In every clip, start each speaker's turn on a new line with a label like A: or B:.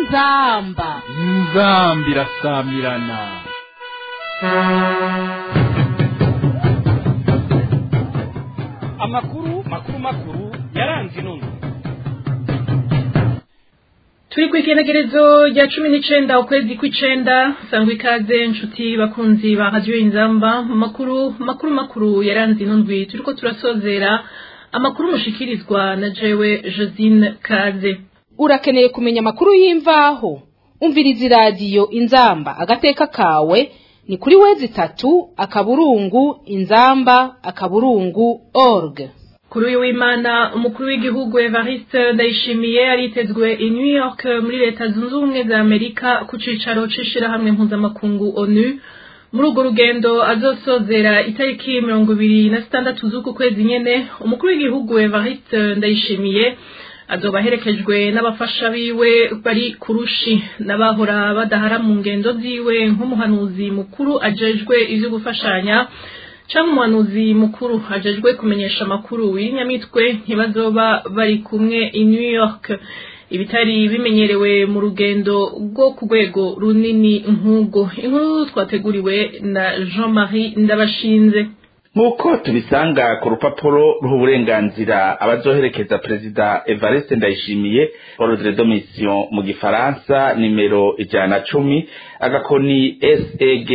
A: inzamba
B: inzambi irasamirana
C: amakuru makuru makuru yaranze inunu
D: turi ku igenekerezo rya cumi n'icenda ukwezi kw'icenda sangwa ikaze nshuti bakunzi ba radiyo inzamba mu makuru makuru makuru yaranze inundwi turiko turasozera amakuru mushikirizwa na jewe josine kaze
A: urakeneye kumenya amakuru y'imvaho umviriza iradiyo inzamba agateka kawe ni kuri wezi itatu akaburungu inzamba akaburungu org
D: kuri uyu w'imana umukuru w'igihugu evariste ndayishimiye aritezwe i new york muri leta zunze ubumwe za amerika ku cicaro c'ishirahamwe mpuzamakungu onu muri urwo rugendo azosozera itariki mirongo ibiri na zitandatu z'uku kwezi nyene umukuru w'igihugu evariste ndayishimiye azoba aherekejwe n'abafasha biwe bari kurushi n'abahora badahara mu ngendo ziwe nk'umuhanuzi mukuru ajejwe ivyo gufashanya canke umuhanuzi mukuru ajejwe kumenyesha amakuru w'inyamitwe ntibazoba bari kumwe i new york ibitari bimenyerewe mu rugendo rwo ku rwego runini nk'ubwo inkuru twateguriwe na jean marie ndabashinze
E: nk'uko tubisanga ku rupapuro rw'uburenganzira abazoherekeza perezida evariste ndayishimiye ordre de mission mu gifaransa nimero ijana na cumi agakoni seg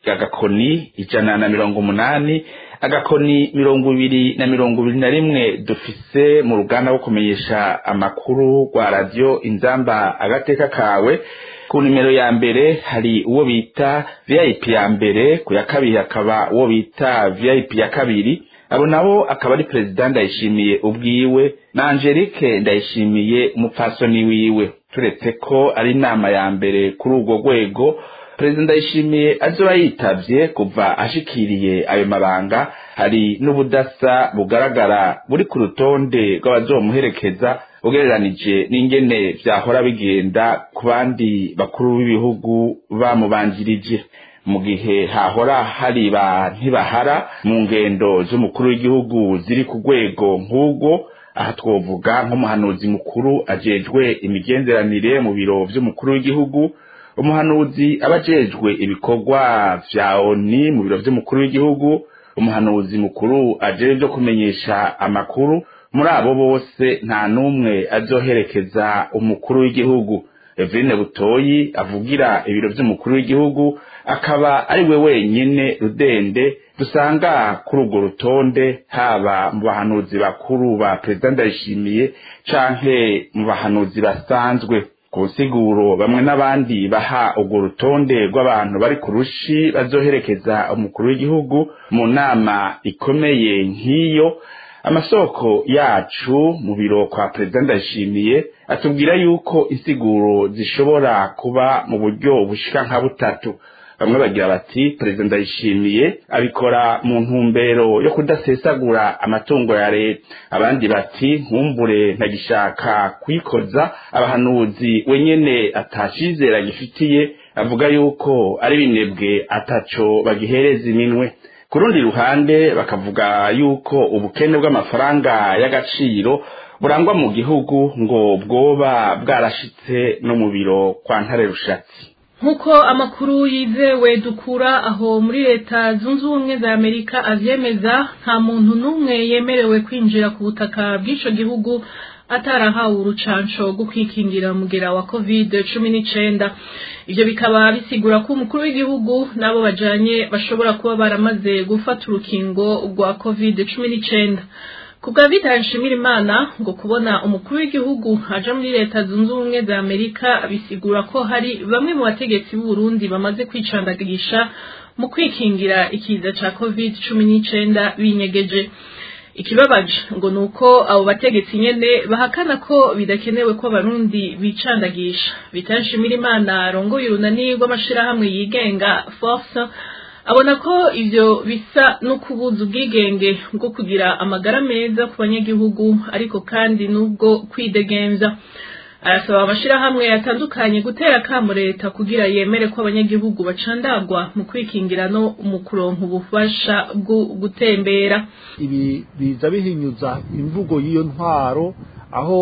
E: agakoni ijana na mirongo umunani agakoni mirongo ibiri na mirongo ibiri na rimwe dufise mu ruganda rwo kumenyesha amakuru rwa radiyo inzamba agateka kawe ku nimero ya mbere hari uwo bita vip ya mbere ku ya kabiri hakaba uwo bita vip ya kabiri abo nabo akaba ari perezida ndayishimiye ubwiwe na angelique ndayishimiye umupfasoni wiwe turetse ko ari inama ya mbere kuri urwo rwego perezida ndayishimiye azoba yitavye kuva ashikiriye ayo mabanga hari n'ubudasa bugaragara buri ku rutonde rw'abazomuherekeza ugereranije n'ingene vyahora bigenda ku bandi bakuru b'ibihugu bamubanjirije mu gihe hahora hari ba ntibahara mu ngendo z'umukuru w'igihugu ziri ku rwego nk'ubwo aha twovuga nk'umuhanuzi mukuru ajejwe imigenderanire mu biro vy'umukuru w'igihugu umuhanuzi aba ajejwe ibikorwa vya oni mu biro vy'umukuru w'igihugu umuhanuzi mukuru ajejwe vyo kumenyesha amakuru muri abo bose nta n'umwe azoherekeza umukuru w'igihugu Eveline Butoyi avugira ibiro vy'umukuru w'igihugu akaba ari we wenyene rudende dusanga kuri urwo rutonde haba mu bahanuzi bakuru ba perezida ndayishimiye canke mu bahanuzi basanzwe ku nsiguro bamwe n'abandi baha urwo rutonde rw'abantu bari ku rushi bazoherekeza umukuru w'igihugu mu nama ikomeye nk'iyo amasoko yacu mu biro kwa perezida ndayishimiye atubwira yuko insiguro zishobora kuba mu buryo bushika nka butatu bamwe bagira bati perezida ndayishimiye abikora mu ntumbero yo kudasesagura amatungo ya leta abandi bati nkumbure ntagishaka kwikoza abahanuzi wenyene atacizera gifitiye avuga yuko ari binebwe ataco bagihereza iminwe ku rundi ruhande bakavuga yuko ubukene bw'amafaranga y'agaciro burangwa mu gihugu ngo bwoba bwarashitse no mu biro kwa ntare rushatsi
D: nk'uko amakuru yizewe dukura aho muri leta zunze ubumwe za amerika avyemeza nta muntu n'umwe yemerewe kwinjira ku butaka bw'ico gihugu atarahawe urucanco rwo kwikingira umugera wa covid cumi n'icenda ivyo bikaba bisigura ko umukuru w'igihugu n'abo bajanye bashobora kuba baramaze gufata urukingo rwa covid cumi n'icenda ku bwa Vital Nshimirimana ngo kubona umukuru w'igihugu aja muri leta zunze ubumwe za Amerika bisigura ko hari bamwe mu bategetsi b'u Burundi bamaze kwicandagisha mu kwikingira ikiza ca covid cumi n'icenda binyegeje ikibabaje ngo nuko abo bategetsi nyene bahakana ko bidakenewe ko abarundi bicandagisha Vital Nshimirimana arongoye urunani rw'amashirahamwe yigenga force abona ko ivyo bisa no kubuza ubwigenge bwo kugira amagara meza ku banyagihugu ariko kandi n'ubwo kwidegemvya arasaba amashirahamwe atandukanye gutera akamo leta kugira yemere ko abanyagihugu bacandagwa mu kwikingira no mu kuronka ubufasha bwo gutembera
F: ibi biza bihinyuza imvugo y'iyo ntwaro aho ku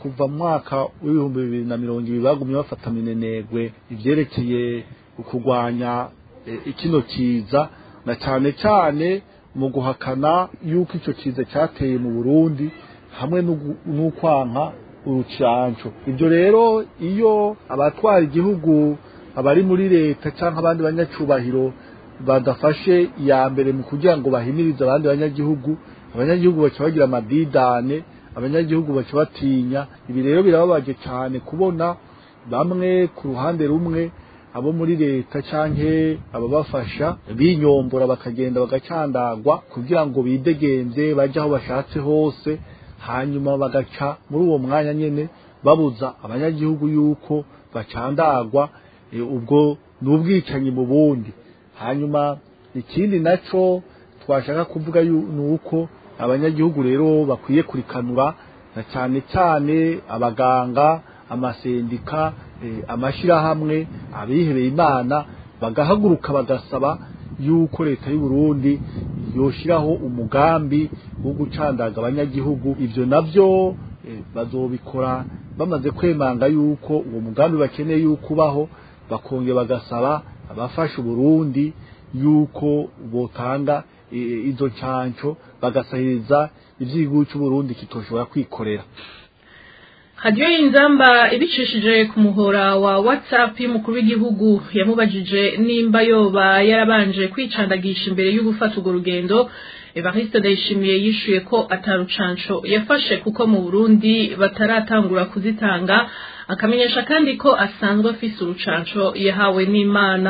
F: kuva mu mwaka w'ibihumbi bibiri na mirongo ibiri bagumye bafata minenegwe ivyerekeye kurwanya ikino kiza na cyane cyane mu guhakana yuko icyo kiza cyateye mu burundi hamwe n'ukwanka urucanco ibyo rero iyo abatwara igihugu abari muri leta cyangwa abandi banyacubahiro badafashe iya mbere mu kugira ngo bahimirize abandi banyagihugu abanyagihugu baca bagira amadidane abanyagihugu baca batinya ibi rero birababaje cyane kubona bamwe ku ruhande rumwe abo muri leta canke ababafasha binyombora bakagenda bagacandagwa kugira ngo bidegenze baje aho bashatse hose hanyuma bagaca muri uwo mwanya nyene babuza abanyagihugu yuko bacandagwa e, ubwo ni ubwicanyi mu bundi hanyuma ikindi naco twashaka kuvuga ni uko abanyagihugu rero bakwiye kurikanura na cyane cyane abaganga amasendika amashyirahamwe abihebeye imana bagahaguruka bagasaba yuko leta y'u Burundi yoshiraho umugambi wo gucandaga abanyagihugu ibyo navyo bazobikora bamaze kwemanga yuko uwo mugambi bakeneye yuko ubaho bakongera bagasaba abafasha Burundi yuko botanga izo canco bagasahiriza ivy'igihugu cy'u Burundi kitoshobora kwikorera
D: hadiyo y'inzamba ibicishije ku muhora wa whatsapp y'umukuru w'igihugu yamubajije nimba yoba yarabanje kwicandagisha imbere yo gufata urwo rugendo evariste ndayishimiye yishuye ko atarucanco yafashe kuko mu burundi bataratangura kuzitanga akamenyesha kandi ko asanzwe afise urucanco yahawe n'imana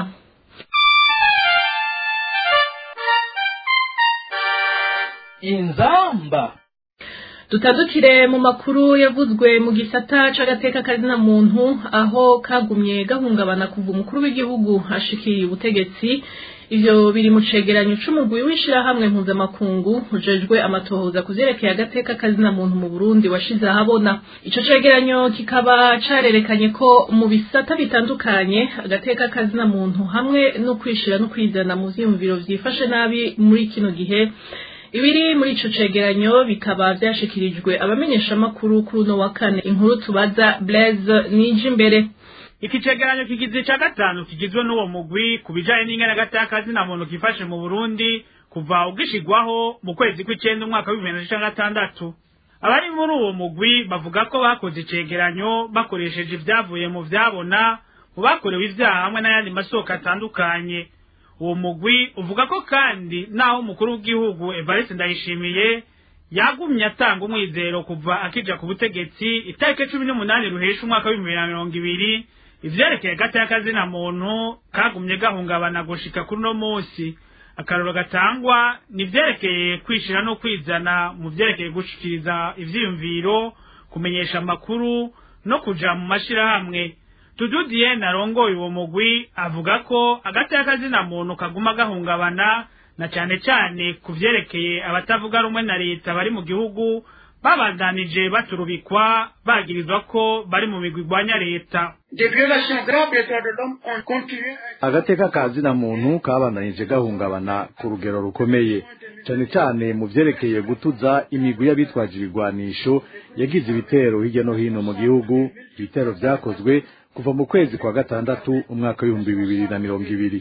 C: inzamba
D: dutandukire mu makuru yavuzwe mu gisata c'agateka kazina muntu aho kagumye gahungabana kuva umukuru w'igihugu ashikiriye ubutegetsi ivyo biri mu cegeranyo c'umugwi w'ishirahamwe mpuzamakungu ujejwe amatohoza kuvyerekeye agateka kazina muntu mu burundi washize ahabona ico cegeranyo kikaba carerekanye ko mu bisata bitandukanye agateka kazina muntu hamwe no kwishira no kwizana mu vyiyumviro vyifashe nabi muri kino gihe ibiri muri ico cegeranyo bikaba vyashikirijwe abamenyeshamakuru kuri uno wa kane inkuru tubaza Blaise nije imbere
G: iki cegeranyo kigize ca gatanu kigizwe n'uwo mugwi ku bijanye n'ingene gatakazi na muntu kifashe mu Burundi kuva ugishigwaho mu kwezi kw'icenda umwaka w'ibihumbi bibiri na gatandatu abari muri uwo mugwi bavuga ko bakoze icegeranyo bakoresheje ivyavuye mu vyabona mu bakorewe ivyaha hamwe n'ayandi masoko atandukanye uwo mugwi uvuga ko kandi naho umukuru w'igihugu Evariste Ndayishimiye yagumye atanga umwizero kuva akija ku butegetsi itariki cumi n'umunani ruhesha umwaka w'ibihumbi bibiri na mirongo ibiri ivyerekeye gataya kazina muntu kagumye gahungabana gushika kuri uno musi akaroro gatangwa ni ivyerekeye kwishira no kwizana mu vyerekeye gushikiriza ivyiyumviro kumenyesha amakuru no kuja mu mashirahamwe tududiye narongoye uwo mugwi avuga ko agateka kazina muntu kaguma gahungabana na cane cane ku vyerekeye abatavuga rumwe na leta bari mu gihugu babandanije baturubikwa bagirizwa ko bari mu migwi igwanya leta
H: agateka ka zina muntu kabandanije gahungabana ku rugero rukomeye cyane cyane mu vyerekeye gutuza imigwi y'abitwaje ibigwanisho yagize ibitero hirya no hino mu gihugu ibitero vyakozwe kuva mu kwezi kwa gatandatu umwaka w'ibihumbi bibiri na mirongo ibiri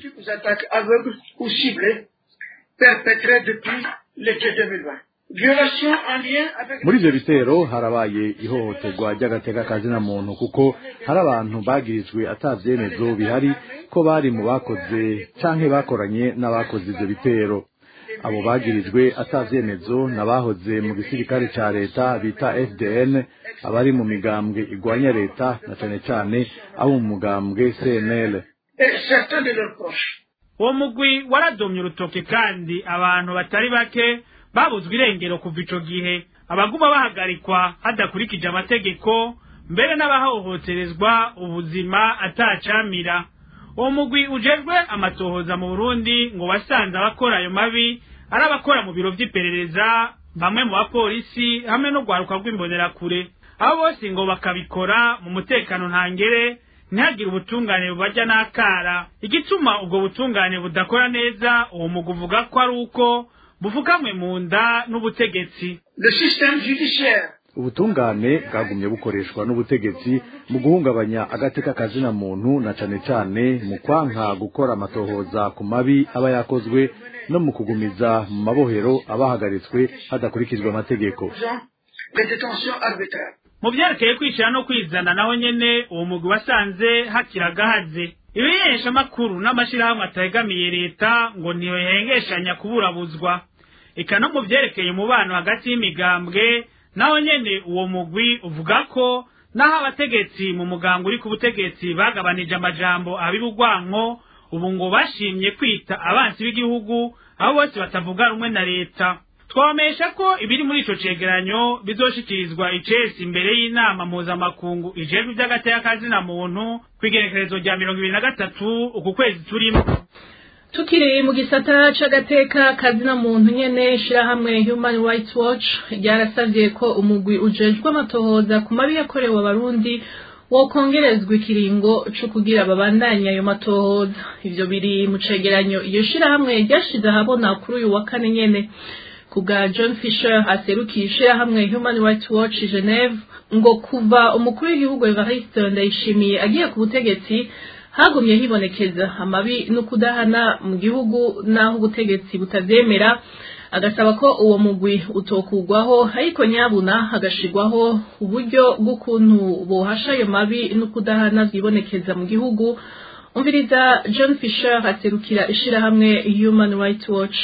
H: muri ivyo bitero harabaye ihohoterwa ry'agateka kazina muntu kuko hari abantu bagirijwe ata vyemezo bihari ko bari mu bakoze canke bakoranye n'abakoze ivyo bitero abo bagirijwe ata vyemezo n'abahoze mu gisirikare ca leta bita FDN abari mu migambwe igwanya leta na cane cane abo mu mugambwe CNL
G: uwo mugwi waradomye urutoke kandi abantu batari bake babuzwe irengero kuva ico gihe abaguma bahagarikwa hadakurikije amategeko mbere n'abahohoterezwa ubuzima atacamira uwo mugwi ujejwe amatohoza mu burundi ngo wasanze abakora ayo mabi ari abakora mu biro vy'iperereza bamwe mu bapolisi hamwe no rwaruka rw'imbonerakure abo bose ngo bakabikora mu mutekano ntangere ntihagire ubutungane bubarya n'akara igituma ubwo butungane budakora neza uwo mugwi uvuga ko ari uko bufukamwe mu nda n'ubutegetsi
H: ubutungane bwagumye bukoreshwa n'ubutegetsi mu guhungabanya agateka kazina muntu na cane cane mu kwanka gukora amatohoza ku mabi aba yakozwe no mu kugumiza mu mabohero abahagaritswe hadakurikijwe amategeko
G: mu byerekeye kwishyira no kwizana naho nyene uwo mugwi wasanze hakiragahaze ibimenyesha makuru n'amashyirahamwe ategamiye leta ngo ntihengeshanya kuburabuzwa eka no mu byerekeye umubano hagati y'imigambwe naho nyene uwo mugwi uvuga ko naho abategetsi mu muganga uri ku butegetsi bagabanije amajambo abibugwanko ubu ngo bashimye kwita abansi b'igihugu abo bose batavuga rumwe na leta twabamesha ko ibiri muri ico cegeranyo bizoshikirizwa icesi imbere y'inama mpuzamakungu ijejwe ivy'agateka kazina muntu kw'igenekerezo rya mirongo ibiri na gatatu uku kwezi turimo
D: tukiri mu gisata c'agateka kazina muntu nyene shirahamwe human rights watch ryarasavye ko umugwi ujejwe amatohoza ku mabi yakorewe abarundi wokongerezwa ikiringo co kugira babandanye ayo matohoza ivyo biri mu cegeranyo iyo shirahamwe ryashize ahabona kuri uyu wa kane nyene kubwa John Fisher aserukiye ishirahamwe Human Rights Watch Geneve ngo kuva umukuru w'igihugu Evariste Ndayishimiye agiye ku butegetsi hagumye hibonekeza amabi no kudahana mu gihugu naho ubutegetsi butavyemera agasaba ko uwo mugwi utokugwaho ariko nyabuna hagashirwaho uburyo bw'ukuntu bohasha ayo mabi no kudahana vyibonekeza mu gihugu umviriza John Fisher aserukira ishirahamwe Human Rights Watch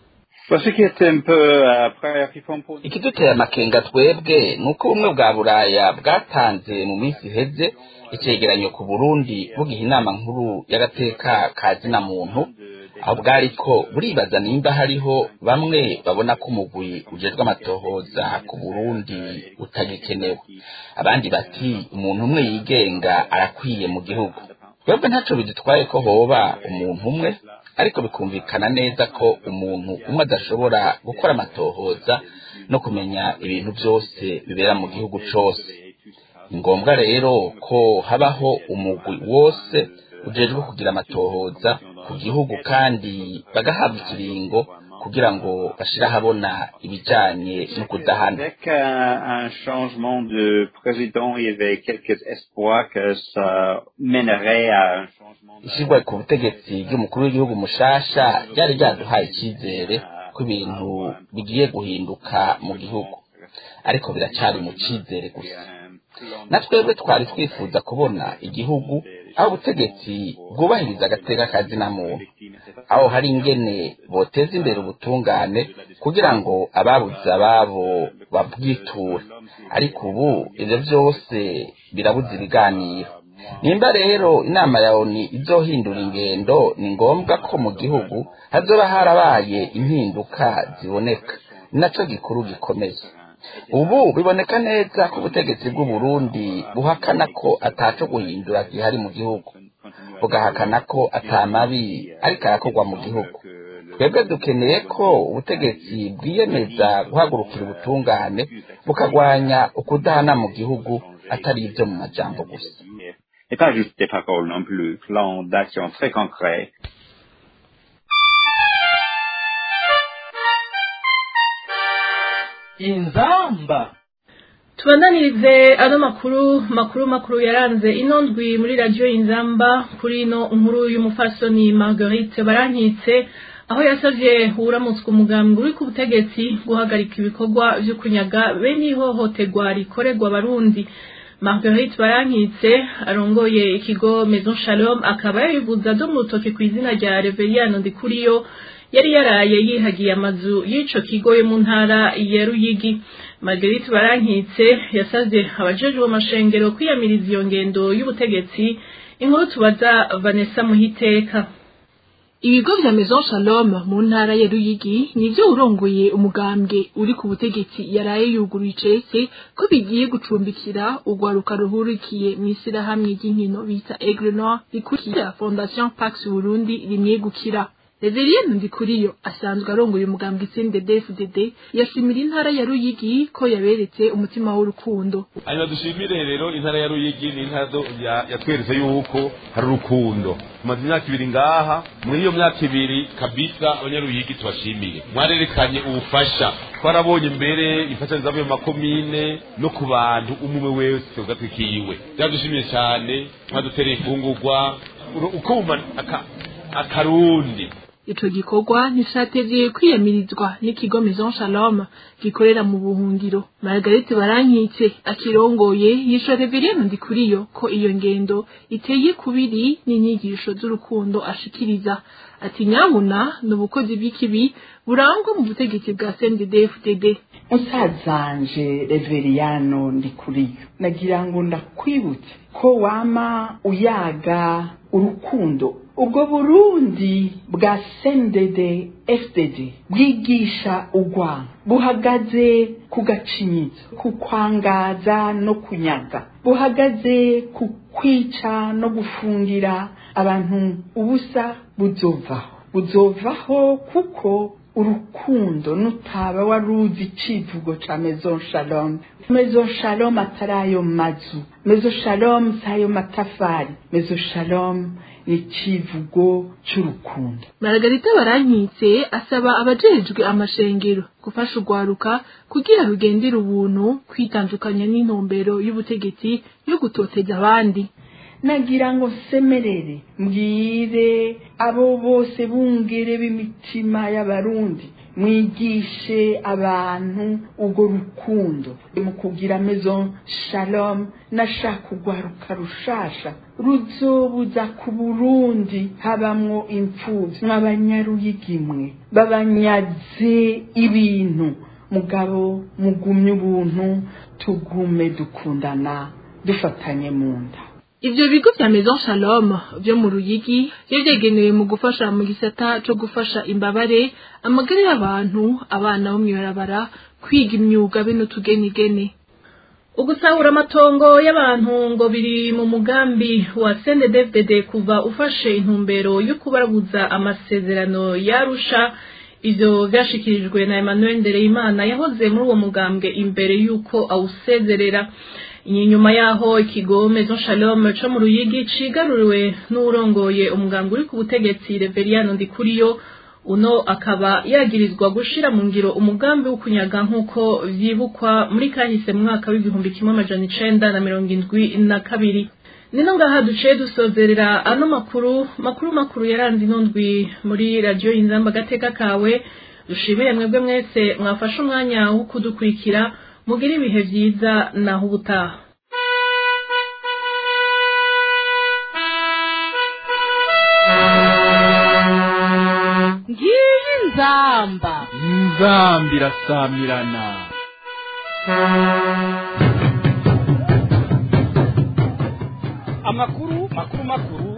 E: ikiduteye amakenga twebwe ni uko ubumwe bwa buraya bwatanze mu minsi iheze icegeranyo ku burundi bugiha inama nkuru y'agateka ka zina muntu aho bwariko buribaza nimba hariho bamwe babona ko umugwi ujejwe amatohoza ku burundi utagikenewe abandi bati umuntu umwe yigenga arakwiye mu gihugu twebwe ntaco bidutwaye ko hoba umuntu umwe ariko bikumvikana neza ko umuntu umwe adashobora gukora amatohoza no kumenya ibintu byose bibera mu gihugu cose ni ngombwa rero ko habaho umugwi wose ujejwe kugira amatohoza ku gihugu kandi bagahabwa ikiringo kugira ngo bashire ahabona ibijanye no kudahana
I: Avec euh, un changement de président, il y avait quelques espoirs que ça mènerait à un changement de...
E: ishyirwa ku butegetsi ry'umukuru w'igihugu mushasha ryari ryaduhaye icyizere ko ibintu bigiye guhinduka mu gihugu ariko biracari mu cyizere gusa na twebwe twari twifuza kubona igihugu aho ubutegetsi bwubahiriza agateka kazina muntu aho hari ingene boteza imbere ubutungane kugira ngo ababuze ababo babwiture ariko ubu ivyo vyose birabuze ibiganiro nimba rero inama ya oni izohindura ingendo ni ngombwa ko mu gihugu hazoba harabaye impinduka ziboneka ni naco gikuru gikomeye ubu biboneka neza ko ubutegetsi bw'uburundi buhakana ko ataco guhindura gihari mu gihugu bugahakana ko atamabi ariko arakorwa mu gihugu twebwe dukeneye ko ubutegetsi bwiyemeza guhagurukira ubutungane bukagwanya ukudahana mu gihugu atari ibyo mu majambo gusa
I: Et pas juste des paroles non plus, plan d'action très concret.
B: inzamba
D: tubananirize ano makuru makuru makuru yaranze ino ndwi muri radiyo inzamba kuri ino nkuru y'umufasoni marguerite barankitse aho yasavye uramutswe umugambwe uri ku butegetsi guhagarika ibikorwa vyo kunyaga bene ihohoterwa rikorerwa abarundi marguerite barankitse arongoye ikigo maison shalom akaba yabivuze ado mu rutoke ku izina rya reveriyano ndikuriyo yari yaraye yihagiye amazu y'ico kigo yo mu ntara ya ruyigi marguerite barankitse yasavye abajejwe amashengero kwiyamiriza iyo ngendo y'ubutegetsi inkuru tubaza vanessa muhiteka
J: ibigo vya maison shalom mu ntara ya ruyigi nivyo urongoye umugambwe uri ku butegetsi yaraye yuguruye icese ko bigiye gucumbikira urwaruka ruhurikiye mw'ishyirahamwe ry'inkino bita aigle noir rikurikira fondation pax burundi rimwegukira Reverien Ndikuriyo asanzwe arongoye umugambwe itsinde DFDD yashimira intara ya Ruyigi ko yaberetse umutima w'urukundo.
K: hanyuma dushimire rero intara ya ruyigi ni intara do- ya- yatweretse yuko hari urukundo tumaze imyaka ibiri ngaha muri iyo myaka ibiri kabisa abanyaruyigi tubashimiye mwarerekanye ubufasha twarabonye mbere imfashanyo zavuye mu makomine no ku bantu umwe wese ugatwikiwe byadushimiye cyane mwadutereye ifungurwa ukuma akarundi
J: ico gikorwa ntishatevye kwiyamirizwa n'ikigo Maison Shalom gikorera mu buhungiro Margarete Barankitse akirongoye yisho Reverien Ndikuriyo ko iyo ngendo iteye kubiri n'inyigisho z'urukundo ashikiriza ati nyabuna n'ubukozi bw'ikibi burangwa mu butegetsi bwa CNDD-FDD
L: musazanje Reveriyano Ndikuriyo nagira ngo ndakwibutse ko wama uyaga urukundo ubwo burundi bwa sendede fdd bwigisha urwanga buhagaze ku gacinyizo ku kwangaza no kunyaga buhagaze ku kwica no gufungira abantu ubusa buzovaho buzovaho kuko urukundo nutaba waruzi icivugo ca maison shalom maison shalom atari ayo mazu maison shalom si ayo matafari maison shalom ni icivugo c'urukundo
J: Margarita Barankitse asaba abajejwe amashengero gufasha urwaruka kugira rugendere ubuntu kwitandukanya n'intumbero y'ubutegetsi yo gutoteza abandi
L: nagira ngo semerere mbwire abo bose bungere b'imitima y'abarundi mwigishe abantu urwo rukundo mu kugira maison shalom nashaka urwaruka rushasha ruzobuza ku burundi habamwo imfuvyi mw'abanyaruyigimwe babanyaze ibintu mugabo mugumye ubuntu tugume dukundana dufatanye mu nda
J: Ivyo bigo vya Maison Shalom vyo mu Ruyigi vyo vyegenewe mu gufasha mu gisata co gufasha imbabare amagara y'abantu abana bo mw'ibarabara kwiga imyuga be n'utugenigene
D: ugusahura amatongo y'abantu ngo biri mu mugambi wa CNDD-FDD kuva ufashe intumbero yo kubarabuza amasezerano yarusha ivyo vyashikirijwe na Emmanuel Ndereyimana yahoze muri uwo mugambwe imbere yuko awusezerera inyuma yaho ikigo Maison Shalom co mu Ruyigi cigaruriwe n'urongoye umuganga uri ku butegetsi Reveriano Ndikuriyo uno akaba yagirizwa gushira mu ngiro umugambi wo kunyaga nk'uko vyibukwa muri kahise mu mwaka w'igihumbi kimwe amajana icenda na mirongo indwi na kabiri nino ngaha duciye dusozerera ano makuru makuru makuru yaranze ino ndwi muri radiyo inzamba agateka kawe dushimire mwebwe mwese mwafashe umwanya wo kudukurikira mugire ibihe vyiza naho ubutaha
A: ngiyi nzamba
B: inzamba irasamirana
C: amakuru makuru makuru